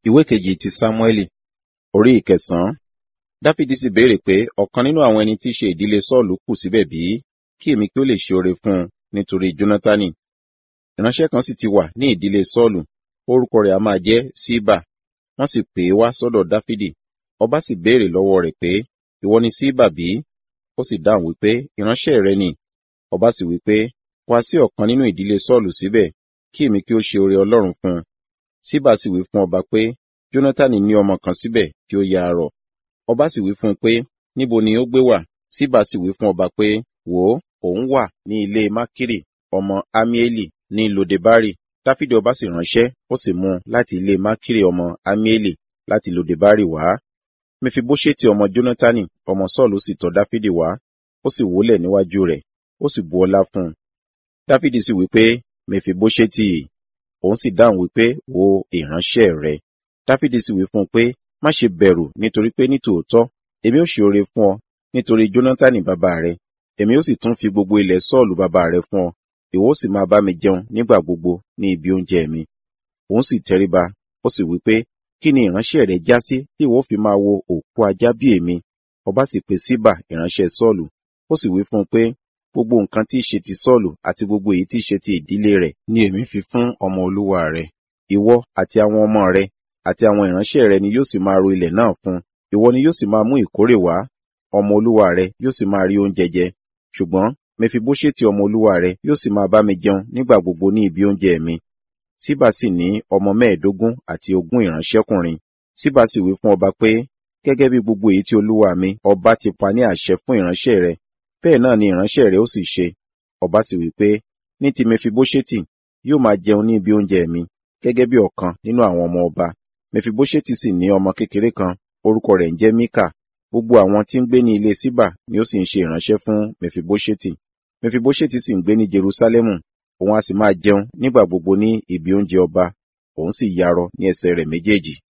ìwé kejì ti sámúẹ́lì orí ìkẹsàn-án dáfídì sì béèrè pé ọ̀kan nínú àwọn ẹni tí í ṣe ìdílé sọ́ọ̀lù kù síbẹ̀ bí kí èmi kí ó lè ṣe oore fún un nítorí jónátánì ìránṣẹ́ kan sì ti wà ní ìdílé sọ́ọ̀lù orúkọ rẹ̀ a máa jẹ́ síbà wọ́n sì pè é wá sọ́dọ̀ dáfídì ọba sì béèrè lọ́wọ́ rẹ̀ pé ìwọ ni síbà bí ó sì dáhùn wípé ìránṣẹ́ rẹ ni ọba sì wípé wá sí ọ̀kan nínú ìdílé sọ́ọ̀lù síbẹ̀ kí èmi kí ó ṣe oore ọlọ́run fún un síbà sì wí fún ọba pé jónátánì ní ọmọ kan síbẹ̀ tí ó ya arọ ọba sì wí fún un pé níbo ni ó gbé wà síbà sì wí fún ọba pé wò ó òun wà ní ilé mákìrì ọmọ amieli ní lodebari dáfídì ọba sì ránṣẹ́ ó sì mú un láti ilé mákìrì ọmọ amieli láti lodebari wá mefibóṣẹ́tì ọmọ jónátánì ọmọ sọ́ọ̀lù sì tọ̀ dáfídì wá ó sì wólẹ̀ níwájú rẹ̀ ó sì bu ọlá fún un dáfídì sì wí pé mefibóṣẹ́tì òun sì dáhùn wípé wo ìránṣẹ́ rẹ dáfídì sì wí fún un pé má ṣe bẹ̀rù nítorí pé nítòótọ́ èmi ó ṣe oore fún ọ nítorí jónátánì bàbá rẹ èmi ó sì tún fi gbogbo ilẹ̀ sọ́ọ̀lù bàbá rẹ fún ọ ìwọ ó sì máa bá mi jẹun nígbà gbogbo ní ibi oúnjẹ mi òun sì tẹríba ó sì wí pé kí ni ìránṣẹ́ rẹ já sí tí ìwọ fi máa wo òkú ajá bí èmi ọba sì pe síbà ìránṣẹ́ sọ́ọ̀lù ó sì wí fún un pé gbogbo nǹkan tí í ṣe ti sọ́ọ̀lù àti gbogbo èyí tí í ṣe ti ìdílé rẹ̀ ni èmi fi fún ọmọ olúwa rẹ ìwọ àti àwọn ọmọ rẹ àti àwọn ìránṣẹ́ rẹ ni yóò sì máa ro ilẹ̀ náà fún ìwọ ni yóò sì máa mú ìkórè wá ọmọ olúwa rẹ yóò sì máa rí oúnjẹ jẹ ṣùgbọ́n mẹfibóṣẹ́tì ọmọ olúwa rẹ yóò sì máa bá mi jẹun nígbà gbogbo ní ibi oúnjẹ mi síbà sì ní ọmọ mẹ́ẹ̀ẹ́dógún àti ogún ìránṣẹ́kùnrin síbà sì wí fún ọba pé gẹ́gẹ́ bí gbogbo èyí tí olúwa mi ọba ti pa ní àṣẹ fún ìránṣẹ́ rẹ bẹ́ẹ̀ náà ni ìránṣẹ́ rẹ ó sì ṣe ọba sì wí pé ní ti mẹfibóṣẹ́tì yóò máa jẹun ní ibi oúnjẹ mi gẹ́gẹ́ bí ọ̀kan nínú àwọn ọmọ ọba mẹfibóṣẹ́tì sì ní ọmọ kékeré kan orúkọ rẹ̀ ń jẹ́ míkà gbogbo àwọn tí ń gbé ní ilé síbà ni ó sì ń ṣe ìránṣẹ́ fún mẹfibóṣẹ́tì mẹfibóṣẹ́tì sì ń gbé ní jerúsálẹ́mù òun a sì máa jẹun nígbà gbogbo ní ibi oúnjẹ ọba òun sì yarọ ní ẹsẹ̀ rẹ̀ méjèèjì